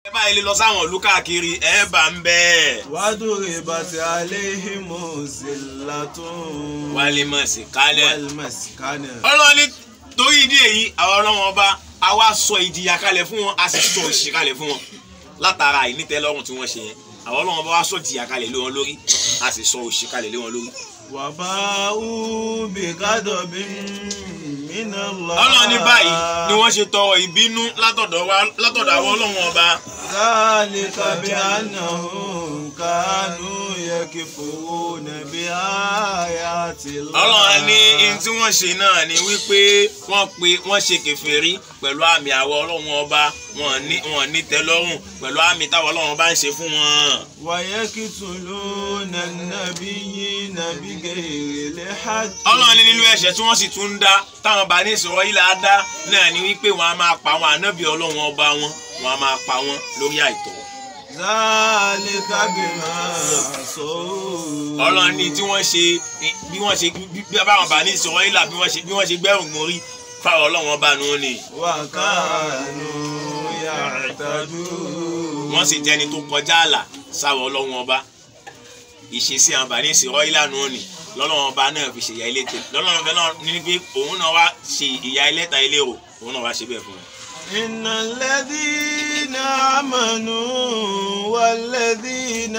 ẹ báyìí lè lọ sáwọn ìlú káàkiri ẹ bá ń bẹ́ẹ̀. وضربت عليهم الذلة wálé mọ̀ sí kálẹ̀. والمسكنة ọlọ́ni torí ìdí èyí àwọn ọlọ́wọ́n ọba a wá sọ ìjìyà kalẹ̀ fún wọn a sì sọ òṣì kalẹ̀ fún wọn látara ìnítẹ́lọ́rùn tí wọ́n ṣe yẹn àwọn ọlọ́wọ́n ọba wá sọ ìjìyà kalẹ̀ lé wọn lórí a sì sọ òṣì kalẹ̀ lé wọn lórí. وباءوا بغضب من الله ọlọ́ni báyìí ni wọ́n ṣe tọrọ ìbínú látọ̀dọ̀ wa látọ̀dọ̀ àwọn ọlọ́wọ́n ọba ذلك بأنهم كانوا يكفرون بآيات الله ọlọ́run ní ihun tí wọ́n ṣe náà ni wípé wọ́n pe wọ́n ṣe kèfèrí pẹ̀lú àmì àwọ̀ ọlọ́run ọba wọn ní wọn ní tẹ́lọ́rùn pẹ̀lú àmì táwọn ọlọ́run ọba ń ṣe fún wọn. ويقتلون النبيين بغير الحق ọlọ́run ní nínú ẹ̀ṣẹ̀ tí wọ́n sì tún ń dá táwọn bá ní ìṣòro yìí là á dá náà ni wípé wọ́n á máa pa àwọn ànábì ọlọ́run ọba wọn wọ́n á máa pa wọn lórí àìtọ́. ذلك بما عصوا ọlọ́run ní tí wọ́n ṣe bí wọ́n ṣe bí báwọn bá ní ìṣòro yìí là bí wọ́n ṣe bí wọ́n ṣe gbẹ́rùn mórí fáwọn ọlọ́run ọba nù ní. وكانوا يعتدون wọ́n sì jẹ́ni tó kọjá àlà sáwọ́ ọlọ́run ọba ìṣesí àwọn bàní ìṣòro ìlànà òní lọ́lọ́run ọba náà fi ṣe ìyá ilé tẹ lọ́lọ́run ọba náà ní pé òun náà wá ṣe ìyá ilé ta ilé o òun náà wá ṣe bẹ́ẹ̀ fún wọn. إن الذين آمنوا والذين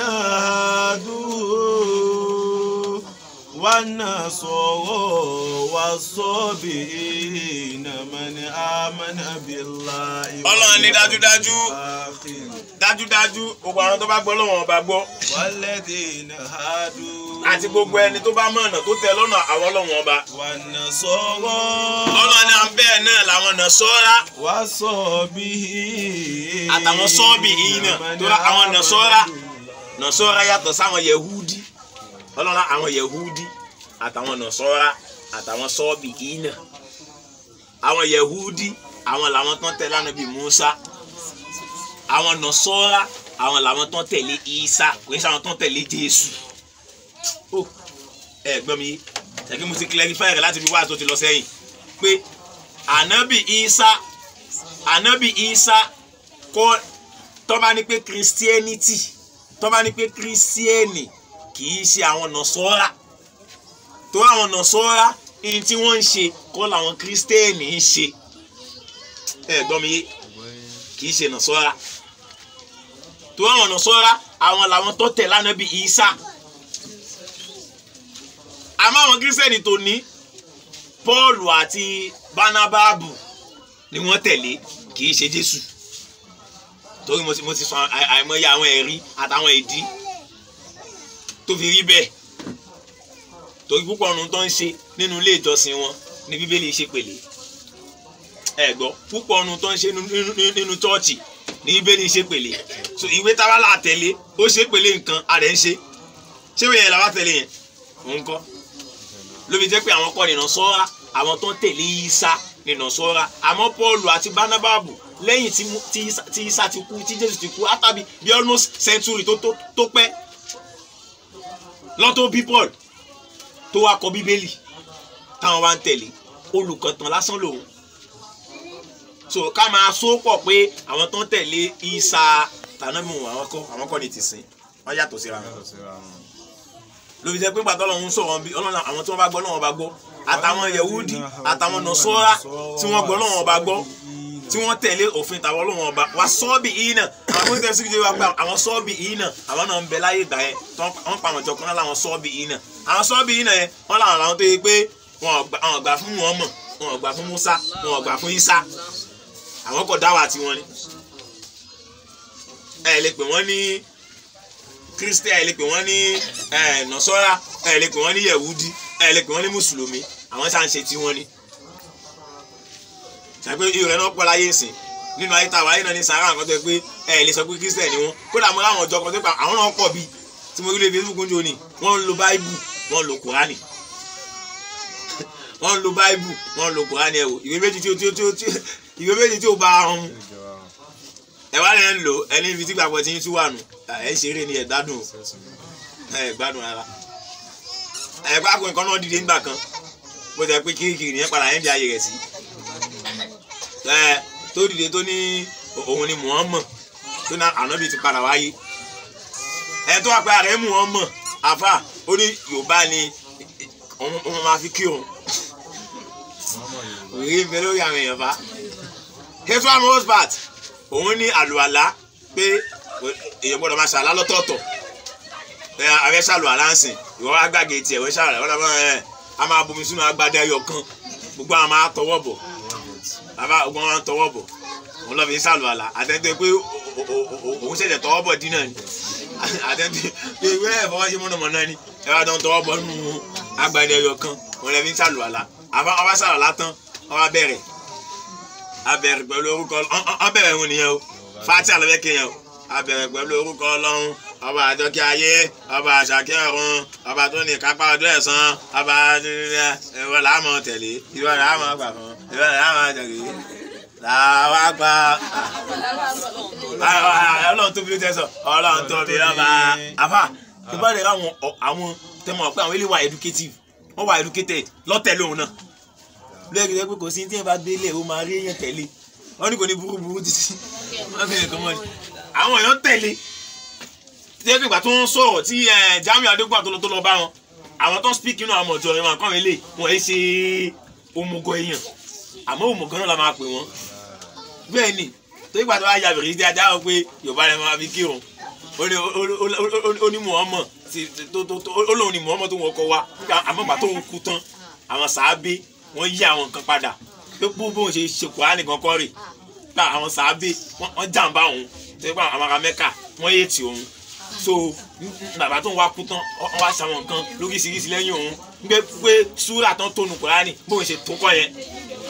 هادوا والنصارى والصابئين من آمن بالله Ọlọ́run ní dájúdájú. والآخر dájúdájú gbogbo àwọn tó bá gbọ́ lọ́wọ́n ọba gbọ́ والذين هادوا àti gbogbo ẹni tó bá mọ̀nà tó tẹ lọ́nà àwọn ọlọ́wọ́n ọba. والنصارى ọlọ́run ní à ń bẹ́ẹ̀ náà làwọn nà sọ́ra والصابئين àtàwọn sọ́ọ̀bì yìí náà tó rà àwọn nà sọ́ra nà sọ́ra yàtọ̀ sáwọn yehudi ọlọ́run àwọn yehudi àtàwọn nà sọ́ra àtàwọn sọ́ọ̀bì yìí náà àwọn yehudi àwọn làwọn tán tẹ̀lé ànábì musa àwọn nà sọ́ra àwọn làwọn tán tẹ̀lé isa kò ní sáwọn tán tẹ̀lé jésù ó ẹ gbọ́ mi yé ṣèkí mo ti clarify rẹ̀ láti fi wá àtúntò ti lọ sẹ́yìn pé ànábì isa ànábì isa kọ́ tọ́ba ní pé christianity tọ́ba ní pé christiani kì í ṣe àwọn nọ̀sọ́ra tó àwọn nọ̀sọ́ra ní tí wọ́n ń ṣe kọ́ làwọn christiani ń ṣe ẹ gbọ́ mi yé kì í ṣe nọ̀sọ́ra tó àwọn nọ̀sọ́ra àwọn làwọn tó tẹ̀ lánàbì isa àmọ́ àwọn kírísítẹ́nì tó ní Pọ́ọ̀lù àti Bánábáàbù ni wọ́n tẹ̀lé kì í ṣe Jésù torí mo ti mo ti sọ àì- àìmọye àwọn ẹ̀rí àtàwọn ìdí tó fi rí bẹ́ẹ̀ torí púpọ̀ ọ̀run tó ń ṣe nínú ilé ìjọsìn wọn ní Bíbélì ṣe pèlè ẹ gbọ́ púpọ̀ ọ̀run tó ń ṣe nínú- nínú nínú chọ́ọ̀chì ní Bíbélì ṣe pèlè so ìwé táwa là tẹ̀lé ó ṣe pèlè nǹkan a rẹ̀ ń ṣe ṣé ìwé yẹn làwa tẹ̀lé yẹn òun kọ́ ló fi jẹ́ pé àwọn kọ́ nìna sọ́ra àwọn tó ń tẹ̀lé Ìsá nìna sọ́ra àmọ́ Pọ́ọ̀lù àti Bánábàbù lẹ́yìn tí Mú- tí Ìsá- tí Ìsá ti kú tí Jésù ti kú átàbí bí almost century tó tó tó pẹ́ lọ́tọ́ bí Paul tó wá kọ Bíbélì táwọn wá ń tẹ̀lé olùkọ̀tàn lásán lòun so ká máa só pọ̀ pé àwọn tó ń tẹ̀lé Ìsá tànàmù àwọn kọ́ àwọn kọ́ ni ti sìn wọ́n yàtọ̀ síra wọn ló fi jẹ́ pé gbàtọ́ lọ́hún sọ̀rọ̀ bí ọlọ́run àwọn tí wọ́n bá gbọ́ lọ́wọ́ bá gbọ́ àtàwọn yahudi àtàwọn nọ̀sọ́ra tí wọ́n gbọ́ lọ́wọ́ bá gbọ́ tí wọ́n tẹ̀lé òfin tàwọn lọ́wọ́ bá wà sọ́ọ̀bì yìí náà àwọn tó ń tẹ̀sí kìí wá pé àwọn sọ́ọ̀bì yìí náà àwọn náà ń bẹ láyé ìgbà yẹn tí wọ́n pa àwọn ìjọ kan láwọn sọ́ọ̀bì yìí náà àwọn sọ́ọ̀bì yìí náà yẹn wọ́n làwọn làwọn tó yẹ pé wọn ò gbà- wọn ò gbà fún wọn mọ̀ wọn ò gbà fún musa wọn ò gbà fún isa àwọn kò dáwà tiwọn ni ẹ lè pè wọ́n ní kristian ẹ lè pè wọ́n ní ẹ nọ̀sọ́ra ẹ lè pè wọ́n ní yẹ̀wúdí ẹ lè pè wọ́n ní mùsùlùmí àwọn sáà ń ṣe tiwọn ni. ṣàpé irú rẹ̀ náà pọ̀ láyé ìsìn nínú ayé tàwa ayé náà ní sàárà nǹkan tó yẹ pé ẹ lè sọ pé kristian ni wọ́n kódà mo láwọn ọjọ́ kan tó pa àwọn náà pọ̀ bíi tí mo rí lè facebook ń jò ní wọ́n ń lo báíbù wọ́n ń lo kùránì wọ́n ń lo báíbù wọ́n ń lo kùránì ẹ̀ wò ìwé méjì tí ó tí ó tí ó tí ó ìwé méjì tí ó bá ọ̀hún ẹ wá lẹ́ ń lò ẹni ibi tí gbàgbọ́ ti ń tú wà nù ẹ ṣeré ni ẹ gbádùn o ẹ gbádùn ara ẹ bá kó nǹkan náà dìde nígbà kan bó ti ẹ pé kirikiri yẹn padà yẹn di ayé rẹ̀ sí ẹ tó dìde tó ní òun ni Muhammad tó ní ànábì ti padà wáyé ẹ tó wà pé ààrẹ mú wọn mọ̀ àfà ó ní yorùbá ni òun máa fi kí òun òye ń bẹ lórí àwọn èèyàn fa hefa mosbat òun ní àlùalá pé èèyàn gbọ́dọ̀ máa ṣàlá lọ́tọ̀ọ̀tọ̀ ẹ ààrẹ ṣàlùalá ń sìn ìwọ wá gbàgé tiẹ̀ wọ́n ṣàlùalá wọ́n lọ́wọ́ ẹ a máa bomi sínú agbada ẹyọ kan gbogbo àwọn máa tọwọ́ bọ̀ bàbá ogun wọn tọwọ́ bọ̀ òun lọ́ fi ń ṣàlùalá àtẹ̀tẹ̀ pé òun ṣẹ̀ṣẹ̀ tọwọ́ bọ̀ dínà ni àtẹ̀tẹ̀ pé ìwé ẹ̀ fọwọ́ ṣe mọ̀nàmọ́ná ni ẹ bá dán tọwọ́ bọ̀ nínú agbada ẹyọ kan òun lọ́ fi ń ṣàlùalá àbá ọba ṣàlùalá tán ọba bẹ̀rẹ̀ abẹ̀rẹ̀ pẹ̀lú orúkọ ọbẹ̀rẹ̀ ìhun nìyẹn o fati alẹ́ kéèyàn o abẹ̀rẹ̀ pẹ̀lú orúkọ ọlọ́run ọba àjọkẹ́ ayé ọba àṣàkẹ́ ọ̀run ọba tó ní kápá ọdún ẹ̀sán ọba ìwọ làámọ̀ tẹ̀lé ìwọ làámọ̀ gbà fún ìwọ làámọ̀ tẹ̀lé làwa gba ọlọ́run tóbi ló tẹ̀ sọ ọlọ́run tóbi lọ́ba àfà tó bá lè ra àwọn tẹmọ̀ pé àwọn ilé wa educative wọ́n wà educated lọ́tẹ̀ lóhun náà lórí ẹ pé kò sí tí ẹ bá délé o máa rí èèyàn tẹ̀lé wọ́n ní kò ní burúburú títí wọ́n fi nǹkan mọ́ ni àwọn èèyàn tẹ̀lé tí ẹ fi ìgbà tó ń sọ̀rọ̀ tí Jamiu Adégún àtọ́lọ́ tó lọ bá wọn àwọn tó ń speak inú àwọn ọ̀jọ́ ìwọ̀n àkọ́rin lè wọ́n ẹ ṣe òmùgọ̀ èèyàn àmọ́ òmùgọ̀ náà la máa pè wọ́n bẹ́ẹ̀ ni tó ìgbà tó wá ya bèrè sí ajá wọn pé Yorùbá rẹ máa fi kírun ó ní Muhammad ó lóun ní Muhammad tó wọn kọ wa àmọ́ ìgbà tó ń kú tán àwọn sàábé wọ́n yí àwọn nǹkan padà pé bóun ṣe ṣe kùránì kan kọ́ rè gba àwọn sàábé wọ́n jàǹbá òun tó gba àwọn ará mẹ́kà wọ́n yé tì òun so bàbá tó ń wá kú tán wọ́n wá ṣàwọn nǹkan lóríṣiríṣi lẹ́yìn òun gbé pé súrà tán tónu kùránì bóun ṣe tó kọ́ yẹn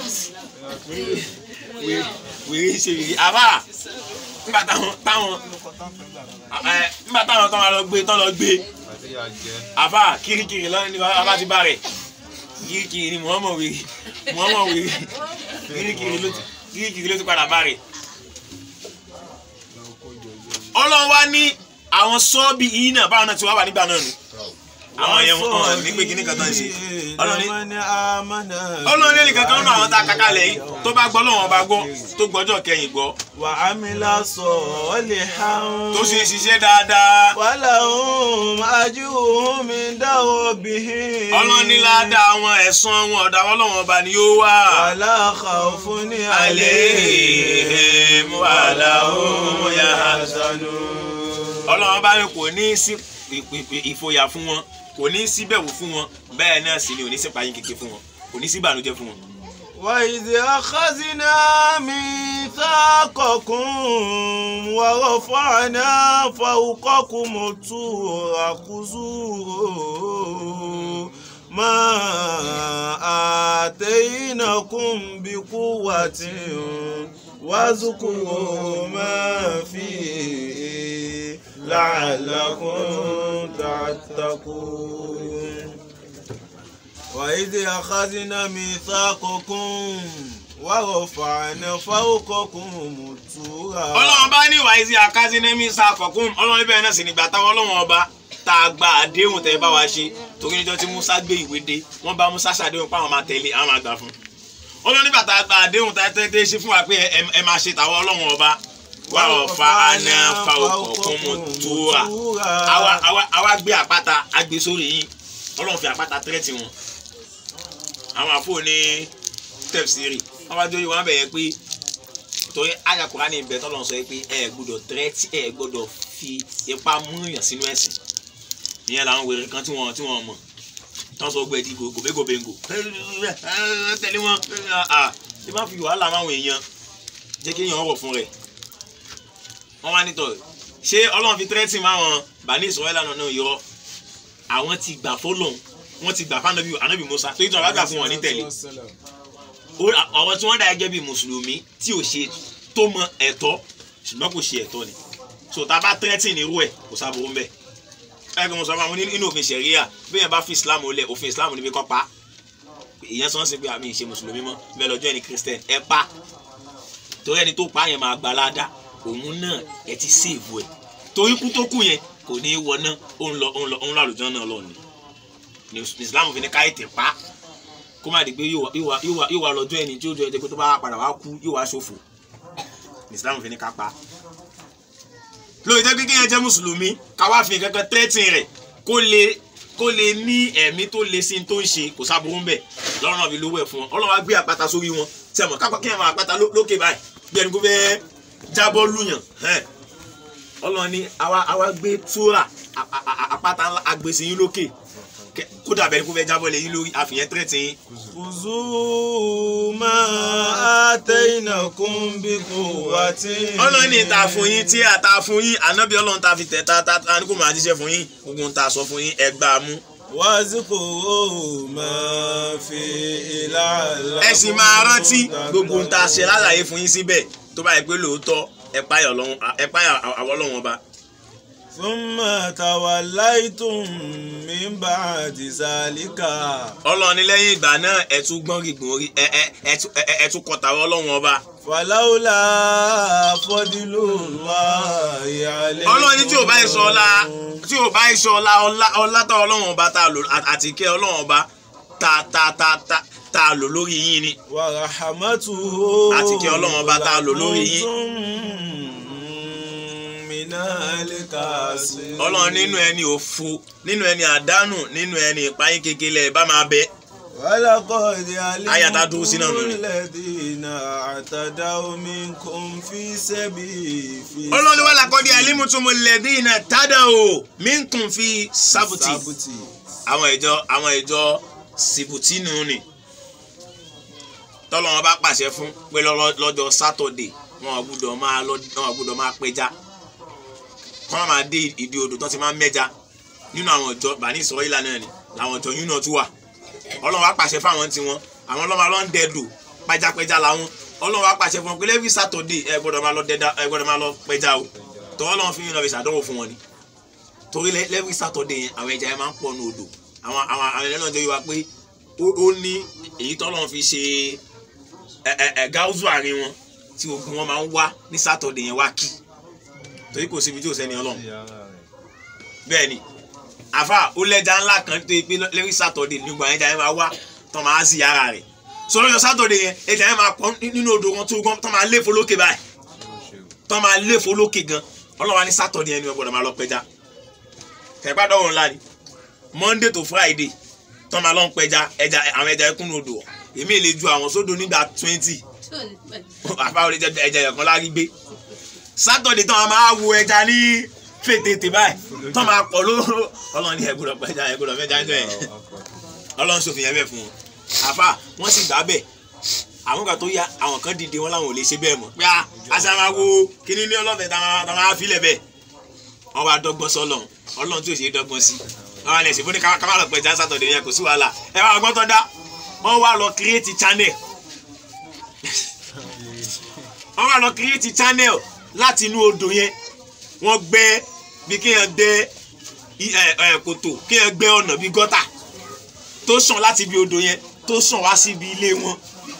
wèrè ṣe wèrè àbá nígbà táwọn táwọn nígbà táwọn tán lọ gbé tán lọ gbé àbá kirikiri lọ́nà ní bàbá ti bá rẹ̀ kirikiri ni muhammed wèrè muhammed wèrè kirikiri ló ti kirikiri ló ti padà bá rẹ̀. ọlọ́run wá ní àwọn sọ́ọ̀bì yìí náà báwọn náà ti wá wà nígbà náà nù àwọn yẹn wọn ní pé kíní kan tán ṣe ọlọ́run ní ẹnìkan kan náà àwọn tá a kàkà lẹ̀ yìí tó bá gbọ́ lọ́wọ́ bá gbọ́ tó gbọ́jọ́ kẹyìn gbọ́. wà á mi lásọ ọ lè ha ń. tó ṣe ṣiṣẹ́ dáadáa. wàhálà òun ajú òun mi dáwọ́ bí. ọlọ́run ní ládàá àwọn ẹ̀san wọn ọ̀dà ọlọ́wọ́n ọba ni yóò wà. wàhálà khawfun ní alayhim wàhálà òun yahzanun. ọlọ́run bá ní kò ní sí ìfòyà fún wọn kò ní sí bẹ̀rù fún wọn bẹ́ẹ̀ náà sì ni ò ní sí payín kékeré fún wọn kò ní sí ìbànújẹ́ fún wọn. وإذ أخذنا ميثاقكم ورفعنا فوقكم الطور خذوا ما آتيناكم بقوة واذكروا ما فيه لعلكم تتقون وإذ أخذنا ميثاقكم ورفعنا فوقكم الطور ọlọ́run bá ní ìwà ìsì àkásínẹ́mí sàkọ̀kún ọlọ́run bẹ́ẹ̀ náà sì nígbà táwọn ọlọ́run ọba tá a gba àdéhùn tẹ́ bá wa ṣe torí níjọ́ tí Musa gbé ìwé dé wọ́n bá Musa ṣàdéhùn páwọn máa tẹ̀lé àwọn máa gbà fún ọlọ́run nígbà tá a gba àdéhùn tá a tẹ́ ṣe fún wa pé ẹ máa ṣe tàwọn ọlọ́run ọba wà ọ̀fà àná fa ọkọ̀ mu túra àwa gbé àpáta agbè sórí yìí ọlọ́run fi àpáta tẹ́rẹ̀tì wọn àwọn àfọ ní tẹ̀síìrì wọ́n bá dórí wọn bẹ̀yẹ pé torí àyà Kùránì ibẹ̀ tọ́lọ̀ sọ pé ẹ gbọ́dọ̀ tẹ́rẹ̀tì ẹ gbọ́dọ̀ fi ipá múyàn sínú ẹ̀sìn ìyẹn làwọn wèrè kan tí wọ́n tí wọ́n mọ̀ tán sọ gbẹ̀dì gòbégòbéngò tẹ̀lé wọn ẹ má fi wàhálà máwọn èèyàn jẹ́ kí èèyàn rọ̀ fún rẹ̀ wọ́n wá nítọ̀ ṣé ọlọ́run fi tẹ́rẹ́tì máwọn bani Ísírẹ́lì náà náà yọ àwọn ti gbà fọlọ́n wọ́n ti gbà fánábì ànábì Mùsá tó ìtàn àgbà fún wọn ní tẹ̀lé ọ̀rọ̀ tí wọ́n dá gẹ́gẹ́ bí mùsùlùmí tí ò ṣe tó mọ ẹ̀tọ́ ṣùgbọ́n kò ṣe ẹ̀tọ́ ni so tá a bá tẹ́rẹ́tì ní irú ẹ̀ kò sábòrò ń bẹ̀ ẹ̀ kí mo sọ fún àwọn nínú òfin ṣẹ̀ríà bí yẹn bá fi Islam lẹ̀ òfin Islam níbi kọ́ pa ìyẹn sọ ń sìn pé àmì ìṣe mùsùlùmí mọ́ bẹ́ẹ̀ lọ́jọ́ ẹni Christian ẹ pa torí ẹni tó pa yẹn máa gbà ládàá òun náà ẹ ti sèèbù ẹ torí kú tó kù yẹn kò ní í wọná òun lọ òun lọ òun lọ àlùjọ náà lọ ni ní Islam fi ní káyé tẹ pa kó má di pé yóò wá yóò wá lọ́jọ́ ẹni tí ó jọ ẹ pé tó bá padà wá kú yóò wá ṣòfò ní Islam fi ní ká pa lórí jẹ́ pé kéèyàn jẹ́ mùsùlùmí káwá fi kankan tẹ́tìn rẹ̀ kó lè kó lè ní ẹ̀mí tó lè sí tó ń ṣe kò sábòrò ń bẹ̀ lọ́rùn àbí lówó ẹ̀ fún wọn ọlọ́wà gbé àpáta sórí wọn sẹ́mọ̀ kápá kéèyàn máa àpáta lókè báyìí bí ẹni kó fẹ́ jábọ́ lùyàn ọlọ́run ní àwa àwa gbé túrà àpáta agbèsè yín lókè kódà bẹ́ẹ̀ ni kó fẹ́ jábọ́ lé yín lórí àfihàn tẹ́tì yín خذوا ما آتيناكم بقوة ọlọ́run ní ta fún yín tí a ta fún yín ànábì ọlọ́run ta fi tẹ̀ ta ta ta ní kò máa jíṣẹ́ fún yín gbogbo ń ta sọ fún yín ẹ gbà á mú. واذكروا ما فيه لعلكم ẹ sì máa rántí gbogbo ń ta ṣe lálàyé fún yín síbẹ̀ tó bá yẹ pé lóòótọ́ ẹ páyà ọlọ́run ẹ páyà àwọn ọlọ́run ọba. ثم توليتم من بعد ذلك ọlọ́run ní lẹ́yìn ìgbà náà ẹ tún gbọ́n gbìgbọ́n orí ẹ ẹ ẹ tún ẹ ẹ tún kọta ọlọ́run ọba. فلولا فضل الله عليكم ọlọ́run ní tí ò bá yẹ sọ ọlá tí ò bá yẹ sọ ọlá ọlá ọlá tá ọlọ́run ọba tá a lò àti kẹ́ ọlọ́run ọba tá tá tá tá tá a lò lórí yín ni. ورحمته Àti kí Ọlọ́run ọba tá a lò lórí yín. من الكاسرين ọlọ́run nínú ẹni òfo nínú ẹni àdánù nínú ẹni ìpayín kékeré ẹ bá máa bẹ. ولقد Àyà tá a dúró sí náà علمتم nù ni. الذين اعتدوا منكم في سبيل في ọlọ́run wà lákọ́dí alimutumu lẹ́dí iná tádà o minkum fi sábùtì sábùtì àwọn ìjọ àwọn ìjọ sìbùtínù ni tọ́lọ́run bá pàṣẹ fún pé lọ́lọ́- lọ́jọ́ sátọ̀dé wọn ò gbúdọ̀ máa lọ wọn ò gbúdọ̀ máa pẹja kọ́ máa dé ìdí odò tó ti máa ń mẹ́ja nínú àwọn ìjọ bani ìsọ̀rọ̀ ìlànà ni làwọn ìjọ yún náà tún wà ọlọ́run wá pàṣẹ fáwọn tiwọn àwọn ọlọ́mọ alọ́ ń dẹ́dò pajápẹja làwọn ọlọ́run wá pàṣẹ fún wọn pé lẹ́bí sátọ̀dé ẹ gbọ́dọ̀ máa lọ dẹ́dá ẹ gbọ́dọ̀ máa lọ pẹja o tọ́wọ́ lọ́wọ́ fi yín lọ fi ṣàdánwò fún wọn ni torí lẹ́bí sátọ̀dé yẹn àwọn ẹja yẹn máa ń pọ̀ ní odò àwọn àwọn àwọn ẹlẹ́nu ọjọ́ yìí wá pé ó ó ní èyí tọ́lọ́run fi ṣe ẹ ẹ ẹ gáúzù àárín wọn tí ogun wọn máa ń wá ní sátọ̀dé yẹn wá kí torí kò síbi tí ò sẹ́ni ọlọ́run bẹ́ẹ̀ ni àfa ó lẹ́jà ńlá kan tó yẹ pé lẹ́rí sátọ̀dé nígbà ẹja yẹn máa wá tó máa sí ara rẹ̀ sọ̀rọ̀ yọ sátọ̀dé yẹn ẹja yẹn máa pọ̀ nínú odò kan tó gan tó máa léfo lókè báyìí tó máa léfo lókè gan ọlọ́wà ní sátọ̀dé yẹn ni wọ́n gbọ́dọ̀ máa lọ pẹja kẹ̀pá dọ́wọ́ ńlá ni monday to friday tó máa lọ ń pẹja ẹja àwọn ẹja ẹkún odò èmi lè ju àwọn sódò nígbà twenty àfa ò lè jẹ ẹja ẹ̀kan lárí gbé sátọ̀dé tó máa wo ẹja ní fètètè báyìí tó máa pọ̀ lóró ọlọ́run ní ẹ̀gbọ́dọ̀ pẹja ẹ̀gbọ́dọ̀ mẹ́ja ń jọ ẹ̀ ọlọ́run sòfin yẹn bẹ́ẹ̀ fún wọn àfa wọ́n sì gbà bẹ́ẹ̀ àwọn kan tó yá àwọn kan dìde wọn làwọn ò lè ṣe bẹ́ẹ̀ mọ́ pé a àṣà máa wo kíní ní ọlọ́fẹ́ tá a máa filẹ̀ bẹ́ẹ̀ wọ́n wá dọ́gbọ́n sọ́lọ̀ ọlọ́run tí ò ṣe é dọ́gbọ́n sí wọ́n wá lẹ̀ sí fún ní ká má lọ pẹja sátọ̀dé yẹn kò sí wàhálà ẹ wá gbọ́n tó dá wọ́n wá lọ create channel wọ́n wá lọ create channel láti inú odò yẹn wọ́n gbẹ́ bí kéèyàn gbẹ́ i- ẹ, ẹ, kòtò kéèyàn gbẹ́ ọ̀nà bí gọ́tà tó sàn láti ibi odò yẹn tó sàn wá síbi ilé wọn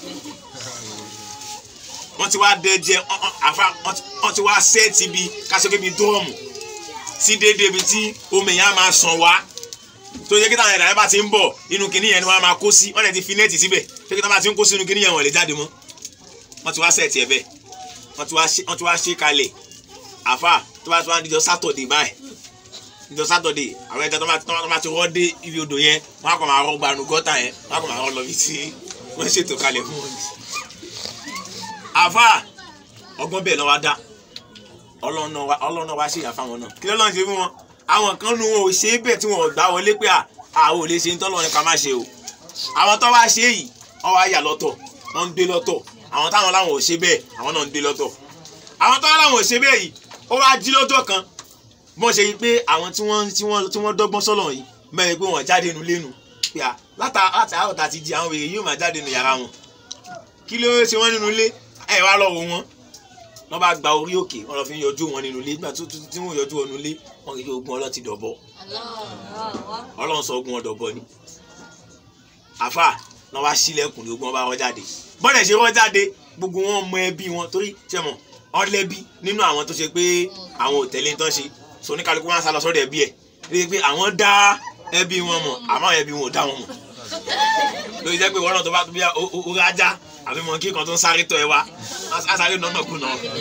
wọ́n ti wá dẹ́jẹ́ ọ́n- ọ́n- àfa wọ́n ti- wọ́n ti wá sẹ́ẹ̀tì bí kásìkò bí dọ́ọ̀mù sí déédéé ibi tí omi yẹn á máa sàn wá tó yẹ kí táwọn ẹ̀dá yẹn bá ti ń bọ̀ inú kinní yẹn ni wọ́n á máa kó sí wọ́n lè ti fi nẹ́ẹ̀tì síbẹ̀ tó yẹ kí táwọn bá ti ń kó sínú kinní yẹn wọ́n lè jáde mọ́ wọ́n ti wá sẹ́ẹ̀tì ẹ̀ bẹ́ẹ̀ wọ́n ti wá ṣe wọ́n ti wá ṣe kalẹ̀ àfa tó bá tó wá díjọ sátọ̀dé báyìí díjọ sátọ̀dé àwọn ẹja tó bá tó bá ti rọ́ dé ibi odò yẹn wọ́n á kọ́ máa rọ́ gbanu gọ́tà yẹn wọ́n á kọ́ máa rọ́ lọ bí tí wọ́n ṣètò kalẹ̀ fún wọn. àfa ọgbọ́n bẹ́ẹ̀ lọ́wọ́ dá ọlọ́run náà wá- ọlọ́run náà wá ṣe ìyàfa wọn náà kí lọ́lọ́run ṣe fún wọn àwọn kan nu wọn ò ṣe é bẹ́ẹ̀ tí wọn ò gbá wọlé pé à àwọn ò lè ṣe ń tọ́lọ́ ní ká má ṣe o àwọn tó wá ṣe yìí wọ́n wá yà lọ́tọ̀ wọ́n ń gbé lọ́tọ̀ àwọn táwọn láwọn ò ṣe bẹ́ẹ̀ àwọn náà ń gbé lọ́tọ̀ àwọn tó wá láwọn ò ṣe bẹ́ẹ̀ yìí ó wá jí lọ́jọ́ kan bọ́n ṣe yí pé àwọn tí wọ́n tí wọ́n tí wọ́n dọ́gbọ́n sọ́lọ̀ yìí mẹ́rin pé wọ́n jáde nu lénu pé à látà láti àárọ̀ tá a ti di àwọn wèrè yóò máa jáde nu yàrá wọn kí ló ṣe wọ́n nínú ilé ẹ̀ wá lọ́wọ́ wọn wọ́n bá gba orí òkè wọ́n lọ fi ń yọjú wọn nínú ilé nígbà tó tó- tí wọ́n yọjú wọn nínú ilé wọ́n kì í ogun ọlọ́tí dọ̀bọ ọlọ́run sọ ogun ọ̀dọ̀bọ ni àfà náà wá sílẹ̀kùn ní ogun ọba wọn jáde bọ́dẹ̀ ṣe wọ́n jáde gbogbo wọn mọ ẹbí wọn torí ṣe mọ̀ ọlẹ́bí nínú àwọn tó ṣe pé àwọn ò tẹ̀lé tán ṣe so oníkálukú wọn sá lọ sọ́dọ̀ ẹbí ẹ̀ rí i pé àwọn dá ẹbí wọn mọ̀ àmọ́ àwọn ẹbí wọn ò dá wọn mọ̀ lórí jẹ́ pé wọ́n náà tó bá tó bí ó rájá àbí mọ kí kan tó ń sáré tọ ẹ wá á sáré nọ́nà kùnà wọ́n ní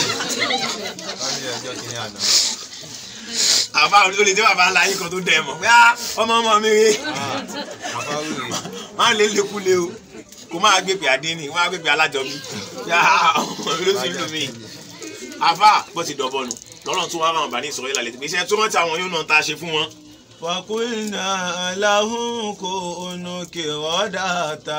ẹjọ́ kìíní àná. àbá olè tí bàbá ńlá yín kan tó dẹ̀ mọ̀ pé á ọmọ ọmọ mi rí àbáwò rè máa lé lékúlé o kó máa gbé pé àdínní kó máa gbé pé alájọbí yá ọmọ mi ló sì lù mí àbá bó ti dọ̀bọ̀ nù lọ́nà tó wá ràn bá ní ìsọ̀rọ̀ ìlàlẹ̀ tó gbéṣẹ́ tó rántí àwọn yóò náà tá a ṣe fún wọn. وقلنا لهم كونوا قردة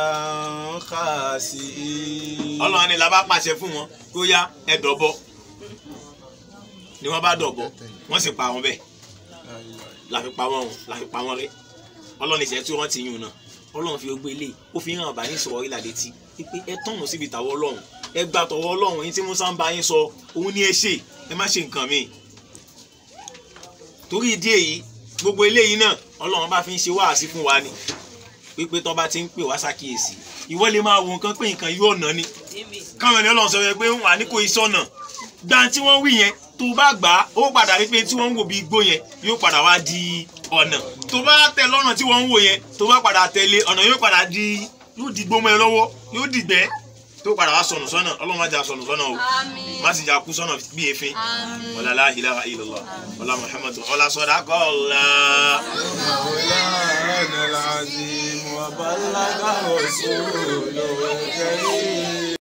خاسئين ọlọ́run ni la bá pàṣẹ fún wọn kó yá ẹ dọ̀bọ̀ ni wọ́n bá dọ̀bọ̀ wọ́n sì pa wọn bẹ́ẹ̀ la fi pa wọn o la fi pa wọn rẹ́ ọlọ́run ìṣẹ́ tí wọ́n ti yùn náà ọlọ́run fi gbé ilé ó fi hàn bá yín sọ̀rọ̀ ìlà létí pé ẹ tọ̀nà síbi tàwọn ọlọ́run ẹ gbà tọ̀wọ́ ọlọ́run yín tí musa ń bá yín sọ òun ní ẹ ṣe ẹ má ṣe nǹkan míì torí ìdí èyí gbogbo eléyìí náà ọlọ́run bá fi ń ṣe wáàsí fún wa ni pípé tó bá ti ń pè wá ṣàkíyèsí ìwọ lè máa wo nǹkan pé nǹkan yóò ná ni káwọn ènìyàn lọ́n sọ yẹn pé wà ní kò í sọ̀nà gbà tí wọ́n wí yẹn tó bá gbà á ó padà rí pé tí wọ́n ń wò bí igbó yẹn yóò padà wá di ọ̀nà tó bá tẹ lọ́nà tí wọ́n ń wò yẹn tó bá padà tẹ̀lé ọ̀nà yóò padà di yóò di gbómọ ẹ lọ́wọ́ yóò dìgbẹ́ tó padà wá sọnù sọ́nà ọlọ́run má jà sọnù sọ́nà o Àmín. má sì jà kú sọ́nà bí efin Àmín. wàlá la ilaha illallah wàlá muhammadu ọlá sọdá kọ́ọ̀lá. مولانا العظيم وبلغ رسوله الكريم